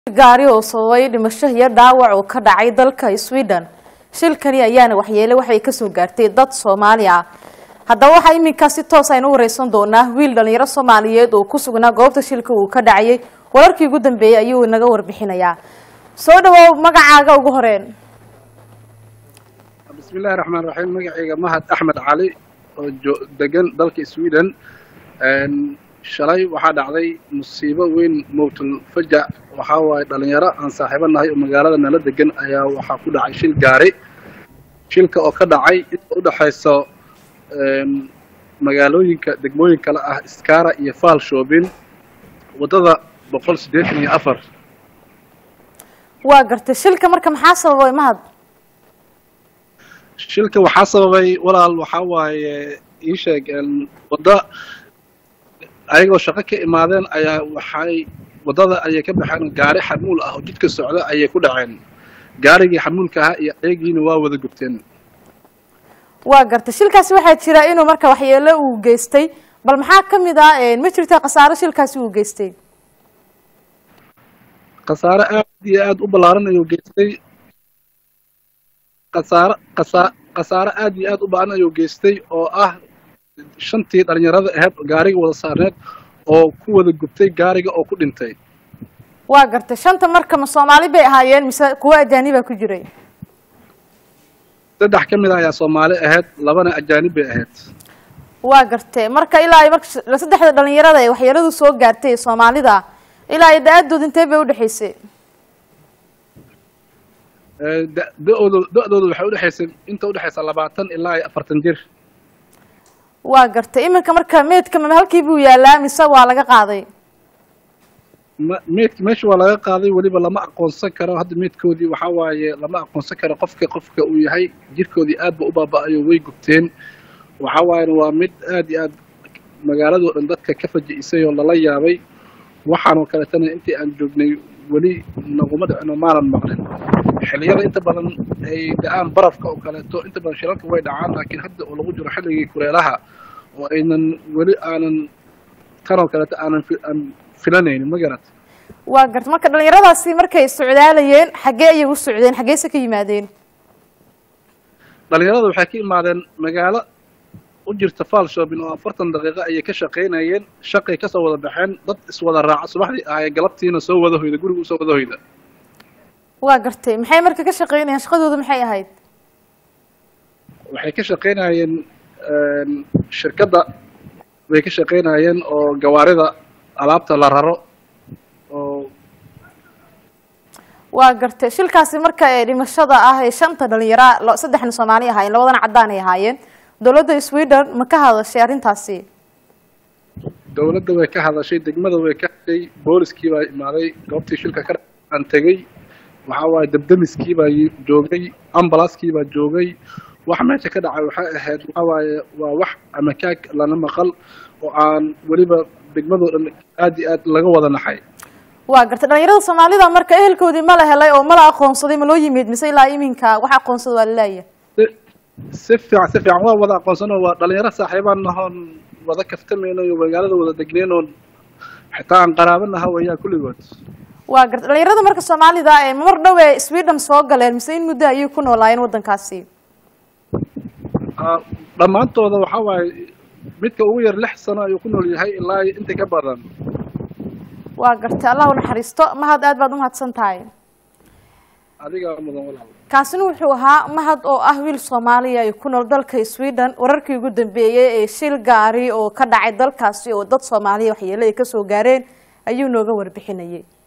gaari oo sababay dhimasho iyo dhaawac oo ka dhacay dalka sweden shilkani ayaana waxyeele waxay kasoo gaartay dad soomaali ah haddaba waxaa iminkaa si toos aynu wareysan doonaa wiil dhalinyaro soomaaliyeed oo ku sugnaa goobta shilka uu ka dhacayay wararkii ugu dambeeyey ayuu inaga warbixinayaa soo dhawow magacaaga ugu horeen bismillahi raxmaan raxiim magacayga mahad axmed cali oo jo- degan dalka sweden shalay waxaa dhacday musiibo weyn mowtul fajac waxaa waaye dhalinyaro aan saaxiibo nahay oo magaalada nala degan ayaa waxaa ku dhacay shil gaari shilka oo ka dhacay inta udhexayso magaalooyinka degmooyin kale ah skara iyo faal shoobin waddada boqol siddeetan iyo afar waa gartay shilka marka maxaa sababay mahad shilka waxaa sababay walaal waxaa waaye ii sheeg wadda ayagoo shaqo ka imaadeen ayaa waxay waddada ayay ka baxeen gaari xamuul ah oo jidka socda ayay ku dhaceen gaarigii xamuulka ahaa iyo ayagiina waa wada gubteen waa gartay shilkaasi waxaa jira inuu marka waxyeelo uu geystay bal maxaa ka mid ah ma jirta khasaaro shilkaasi uu geystay khasaare aad iyo aad u ballaaran ayuu geystay khasaare khasa khasaare aad iyo aad u baahan ayuu geystay oo ah shantii dhalinyarada ahayd gaariga wada saarneed oo ku wada gubtay gaariga oo ku dhintay waa gartay shanta marka ma soomaali bay ahaayeen mise kuwo ajaanibaa ku jiray saddex ka mid ah ayaa soomaali ahayd labana ajaanib bay ahayd waa gartay marka ilaa ay marka saddexda dhalinyarada ee waxyeeladu soo gaartay ee soomaalida ilaa ay da-adood intee bay udhexaysay da- da-ooda da-dooda waxay udhexaysay inta udhexaysa labaatan ilaa iyo afartan jir waa gartay iminka marka meydka ma halkii buu yaalaa mise waa laga qaaday ma meydka meesha waa laga qaaday weliba lama aqoonsan karo hadda meydkoodii waxaa waaye lama aqoonsan karo qofka qofka uu yahay jirkoodii aad ba u baaba-ayo way gubteen waxaa waayena waa mid aad iyo aad magaaladoo dhan dadka ka faji-isay oo lala yaabay waxaanoo kaleetana intii aan joognay weli naguma dhicino maanan maqlin xilliyada inta badan ay da-aan barafka oo kaleeto inta badan shilalka way dhacaan laakiin hadda oo lagu jiro xilligii kuleelaha oo aynan weli aanan tanoo kaleeto aanan fi- aan filanaynin ma garat waa gartay marka dhalinyaradaasi markay socdaalayeen xaggee ayay u socdeen xaggeese ka yimaadeen dhalinyarada waxay ka imaadeen magaalo u jirta faal shopping oo afartan daqiiqo ayay ka shaqaynayeen shaqay kasoo wada baxeen dad iswada raaca subaxdii ahaaye galabtiina soo wada hoyda guriga usoo wada hoyda waa gartay maxay marka ka shaqeynayeen shaqadoodu maxay ahayd waxay ka shaqaynayeen shirkadda way ka shaqaynayeen oo gawaarida alaabta la raro oo waa gartay shilkaasi marka ee dhimashada ah ee shanta dhalinyara lo- saddexna soomaali ahaayeen labadana caddaan ay ahaayeen dowladda sweden ma ka hadashay arrintaasi dowladda way ka hadashay degmada way ka hadashay booliskii baa imaaday goobtii shilka ka aan tegey waxaa waaye debdemiskii baa yi- joogay ambulanskii baa joogay wax meesha ka dhacay waxay ahayd waxaa waaye waa wax amakaag lana maqal oo aan weliba degmadoo dhan aad iyo aad laga wada naxay waa gartay dhalinyarada soomaalida marka ehelkoodii ma la helay oo ma la aqoonsaday ma loo yimid mise ilaa iminka wax aqoonsada waa laleeyahay si- si fiican si fiican waa wada aqoonsanoo waa dhalinyaro saaxiibaan nahoon wada kaftamayno iyo magaalada wada degnaynoon xitaa aan qaraabo naha weeyaan kulligood waa gartay dhalinyarada marka soomaalida ee mar dhow ee sweden soo galeen mise in muddo ayay ku noolaayeen waddankaasi Ah, dhammaantooda waxaa waaye midka ugu yar lix sano ayuu ku nool yahay ilaa iyo inta ka badan waa gartay allah u naxariisto mahad aad baad umahadsan tahay adigaa mudan walaal kaasina wuxuu ahaa mahad oo ah wiil soomaaliya ee ku nool dalka sweden wararkii ugu dambeeyey ee shil gaari oo ka dhacay dalkaasi oo dad soomaaliya waxyeelo ay kasoo gaareen ayuu nooga warbixinayay